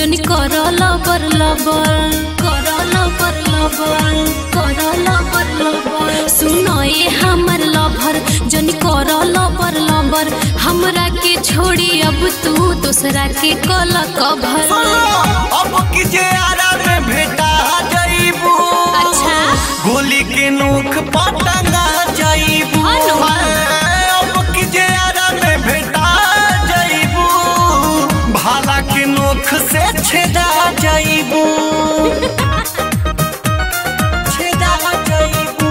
जनी कर लबर लबर कर लबर लबर कर लबर लबर सुनो ये हमर लभर जनी कर लबर लबर हमरा के छोड़ी अब तू दूसरा के कल कभर अब की जे आरा में भेटा जाइबू अच्छा। गोली के नोक पटंगा जाइबू अनु। अब की जे आरा में भेटा जाइबू भाला के नोक से छेदा जाइबू छेदा जाइबू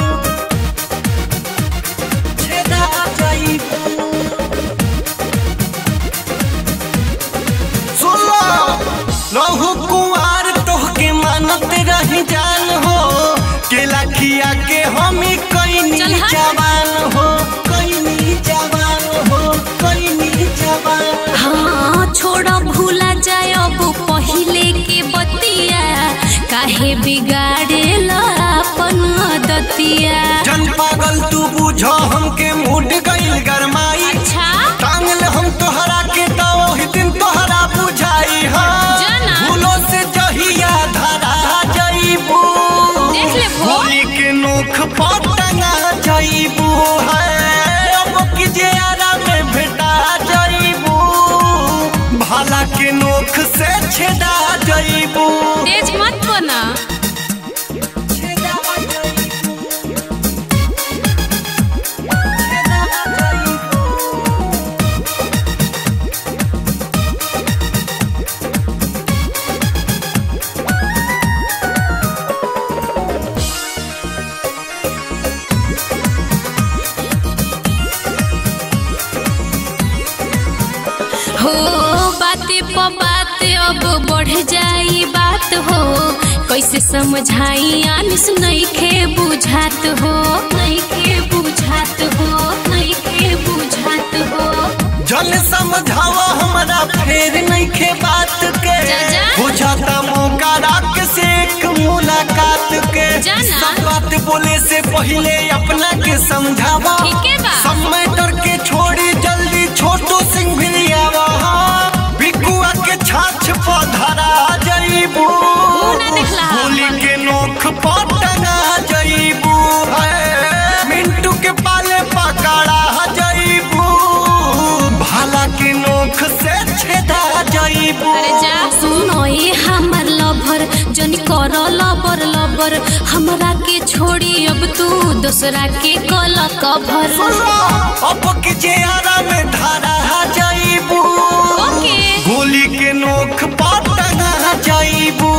छेदा जाइबू सुनो रहु कुआर तोहके मानत रही जान हो केला खिया के हमी कईनी चल हट। जवान हो कईनी जवान हो कईनी जवान हाँ छोड़ा भूला जाए अब पहिले के बतिया काहे बिगाड़ेला अपन दतिया जन पागल तू बुझो हमके मूड गइल गरमाई अच्छा टांगल हम तोहरा के तो ओही दिन तोहरा बुझाई हाँ जाना। भूलो से जहिया धरा जाइबू देख ले भो। गोली के नोख पर टंगा जाइबू है अब की जे आरा में भेटा जाइबू भाला के नोख से छेदा जाइबू तेज मत बना छेदा जाइबू छेदा जाइबू हो बाते प बात अब बढ़ जाई बात हो कैसे समझाई आनिस नहीं खे बुझात हो नहीं खे बुझात हो नहीं खे बुझात हो जन समझावा हमरा फेर नहीं खे बात के जा, जा। बुझाता मौका राख से एक मुलाकात के जाना। सब बात बोले से पहले अपना के समझावा ठीके बा। सब मैटर के छोड़ी जल्दी छोटू सिंह भिलियावा बिकुआ के छाछ पधरा जईबू मुंह ना देखला। गोली के नोख पर टंगा जईबू है मिंटू के पाले पकड़ा जईबू भाला के नोख से छेदा जईबू अरे जा सुनो ये हमर लभर जनी कर लबर लबर हमरा के छोड़ी अब तू दूसरा के कल कभर अब की चेहरा में धारा जाइबू ओके गोली के नोख पर टंगा जाइबू